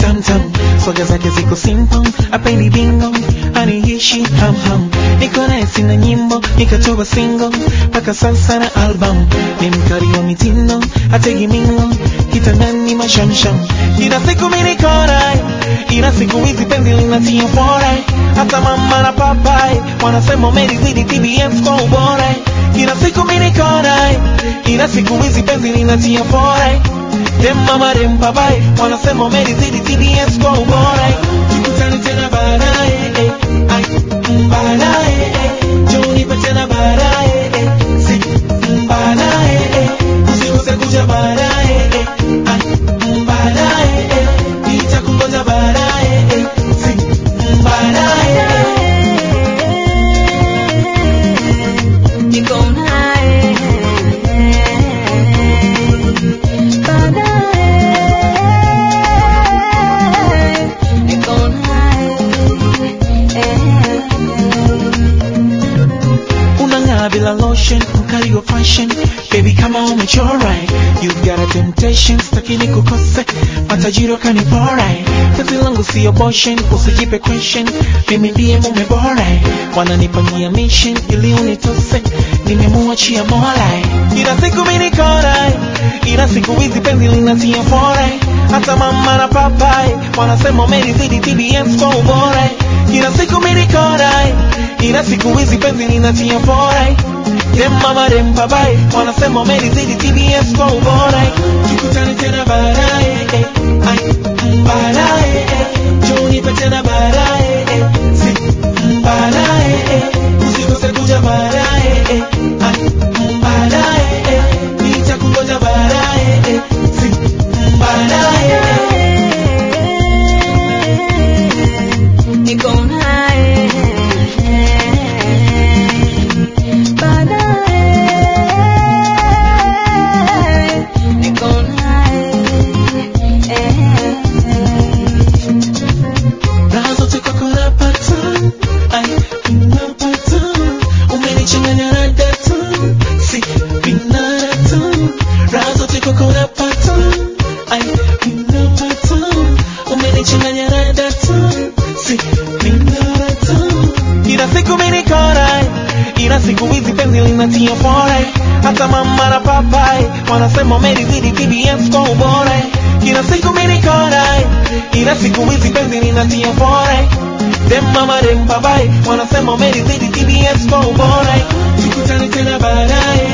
tamtam swaga zake ziko simple apendi bingo aniishi hamham niko naye sina nyimbo nikatoa single mpaka sasa na album ni mkali wa mitindo ategi mingo kitandani mashamsham ila siku mimi niko naye ila siku hizi penzi linatia fora hata mama na papai wanasema umelizidi TBS kwa ubora ila siku mimi niko naye ila siku hizi penzi linatia fora dem mama dem papai wanasema umelizidi TBS kwa ubora tukutane tena baadaye eh, ai, mm, baadaye eh, njoo nipe tena baadaye eh, si, mm, baadaye eh, usikose kuja baadaye eh, ai, mm, baadaye eh, nitakungoja baadaye eh, si, mm, baadaye eh. Niko naye baadaye, niko naye unang'aa bila lotion mkali wa fashion baby kama umechora you've got a temptation sitaki nikukose matajiri wakanipora kazi langu sio boshen usijipe question mimi ndiye mume bora wananipangia mission ili unitose nimemuachia mola ila siku mimi niko naye ila siku hizi penzi linatia fora hata mama na papai wanasema umelizidi TBS kwa ubora ila siku mimi niko naye ila siku hizi penzi linatia fora dem mama dem babai wanasema umelizidi TBS kwa ubora tukutane tena baadaye eh, ai, mm, baadaye eh, njoo nipe tena baadaye eh, si, mm, baadaye eh, usikose kuja baadaye eh, ai, mm, baadaye eh, nitakungoja baadaye eh, si, mm, baadaye eh. niko naye baadaye, niko naye Raha zote kwako napata, ai, napata. Umenichanganya na data, si, binadata. Raha zote kwako napata, ai, napata. Umenichanganya na data, si, binadata. Ila siku mimi niko naye, ila siku hizi penzi linatia fora hata mama na papai wanasema umelizidi TBS kwa ubora kila siku mimi niko naye ila siku hizi penzi linatia fora dem mama dem papai wanasema umelizidi TBS kwa ubora tukutane tena baadaye